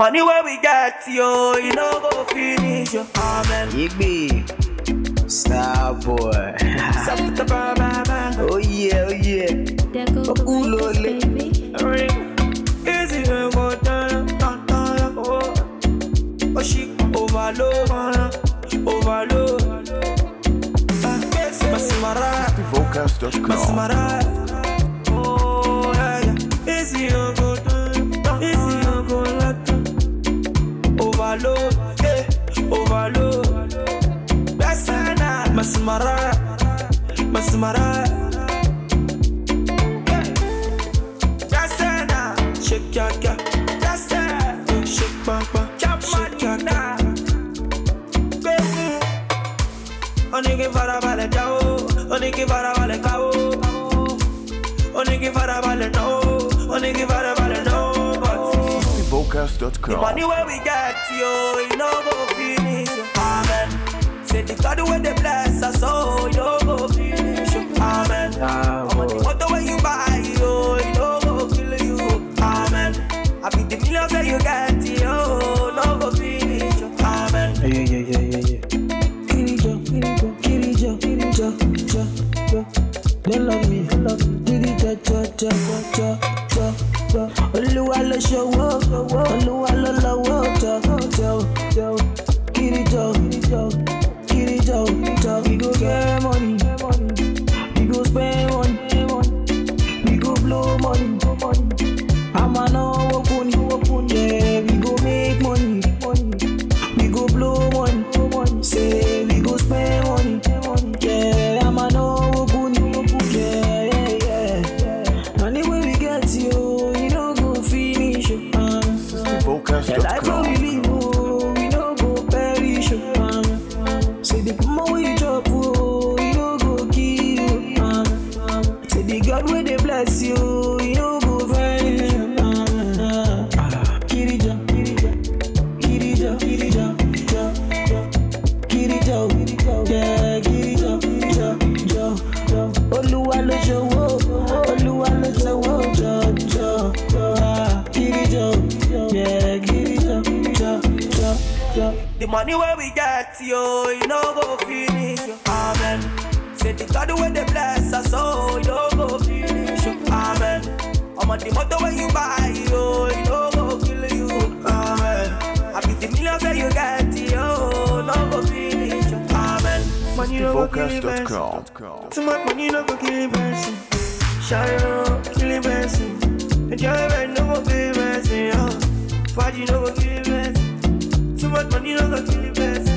Money where we get, yo, you know go finish, yo. Amen. Igby, star boy. Stop the bar, bar, bar. oh yeah, oh yeah. Deco the Ooh, Lakers, lolly. baby. Ring. Easy when go down, down, down, oh. Oh, she overload, overload. Ah, Masimara, Vocals.com. Masimara. Oh, yeah, yeah. Easy when go down, down, easy when go down. Overload, yeah, overload. Besana, Masimara, Masimara. Jasena, shake ya ya. Jasena, shake bang bang, shake ya ya. Baby, oníkì farabalẹ̀ jáwó, oníkì farabalẹ̀ káwó. Oníkì farabalẹ̀ náwó, oníkì farabalẹ̀ náwó. But the Vocals.com. money where we get, yo, you know go finish. Amen. Say the God where they bless us, oh, you know go finish. Amen. Star I'm on the boy. motor when you buy, yo, you know go kill you. Amen. I be the millions that you get, yo, no go finish. Amen. Yeah, yeah, yeah, yeah, yeah. Kirijo, Kirijo, Kirijo, Kirijo, Jo, Jo. They love me, love me. Kirijo, Jo, Jo, Jo, Jo, Jo. Olúwa ló ṣòwò, Olúwa ló lọ́wọ́, Jo, Jo, Jo. Kirijo, Kirijo, Kirijo, Jo. We go get money, we go spend money, we go blow money. I'ma know kuni, yeah, we go make money, we go blow money, say we go spend money, yeah, I'ma know kuni, yeah, yeah, yeah. Money when we get you, you know go finish, um. The life where we Vocals.com. live, oh, we no go perish, um. Say the more we drop, oh, you no go kill, um. Say the God where they bless you, you no go vanish, um. Kirija, Kirija, Kirija, Kirija, Jo, Jo. Kirija, yeah, Kirija, Jo, Jo, Jo. Olúwa ló ṣòwò, Olúwa ló ṣòwò, Jo, Jo, Jo. Ah, Kirija, yeah, Kirija, Jo, Jo, Jo. The money where we get, yo, you know go finish. Amen. Say the God where they bless us, oh, you know go finish. Amen. I'm on the motor when you buy, yo, you know go kill you. Amen. I be the millions that you get, yo, no go finish. Amen. Money no go kill a person. Vocals.com. Too much money no go kill a person. Shadow kill a person. Enjoyment no go kill a person. Oh. Party no go kill a person. Too much money no go kill a person.